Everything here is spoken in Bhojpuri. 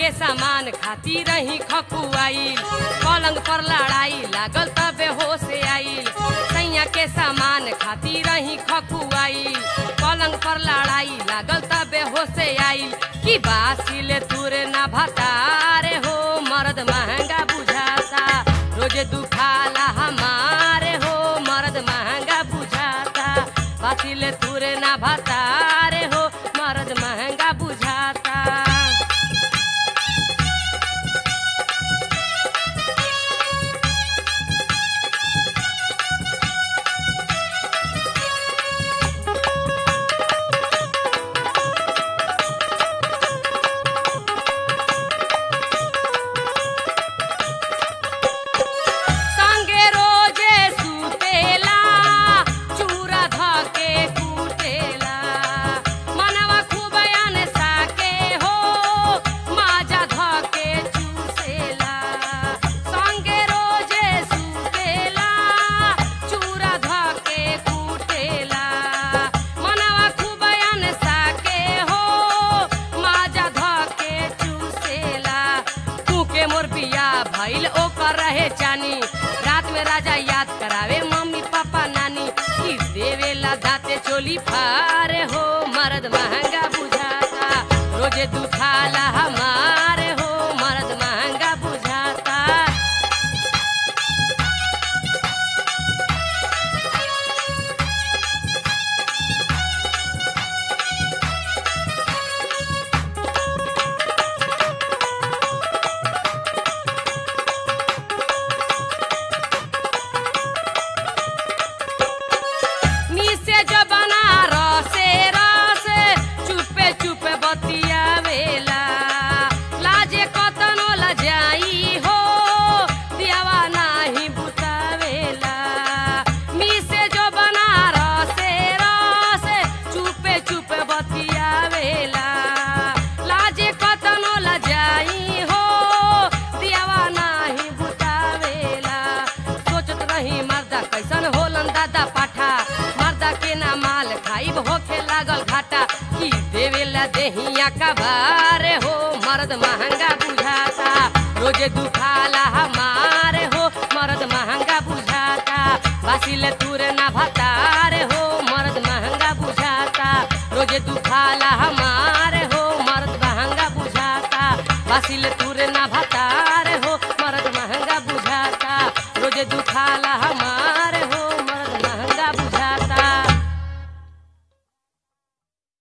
के सामान खाती रही खकुआई पलंग पर लड़ाई लागल तबे होश आइल सैया के सामान खाती रही खकुआई पलंग पर लड़ाई लागल तबे होश आइल कि बासिले तुरे ना भतारे हो मर्द महंगा बुझाता रोज दुखाला हमारे हो मर्द महंगा बुझाता बासिले तुरे ना भतारे हो मर्द महंगा बुझाता संगे रोजे सुतेला चूरा धके कुटेला मनवा खूब साके हो माजा धके चूसेला संगे रोजे सुतेला चूरा धके कुटेला मनवा खूब साके हो माजा धके चूसेला तू के मोर बिया भइल ओकर रहे जानी रात में राजा याद करावे मम्मी पापा नानी की देवेला दाते चोली फारे हो मर्द महंगा बुझाता रोजे दुखाला हमारे हो मर्द महंगा बुझाता मिसे जो बना रसे रसे चुपे चुपे बतियावेला लाजे कतनो लजाई हो दियावा नाही बुतावेला मिसे जो बना रसे रसे चुपे चुपे बतियावेला लाजे कतनो लजाई हो दियावा नाही बुतावेला सोचत रही मर्दा कैसन होलन दादा पाठा मर्दा के ना माल खाइब होखे लागल घाटा की देवेला देहिया का बारे हो मर्द महंगा बुझाता रोजे दुखाला हमारे हो मर्द महंगा बुझाता बासिले तुरे ना भतारे हो मर्द महंगा बुझाता रोजे दुखाला हमारे हो मर्द महंगा बुझाता बासिले तुरे ना भतारे हो मर्द महंगा बुझाता रोजे दुखाला हमारे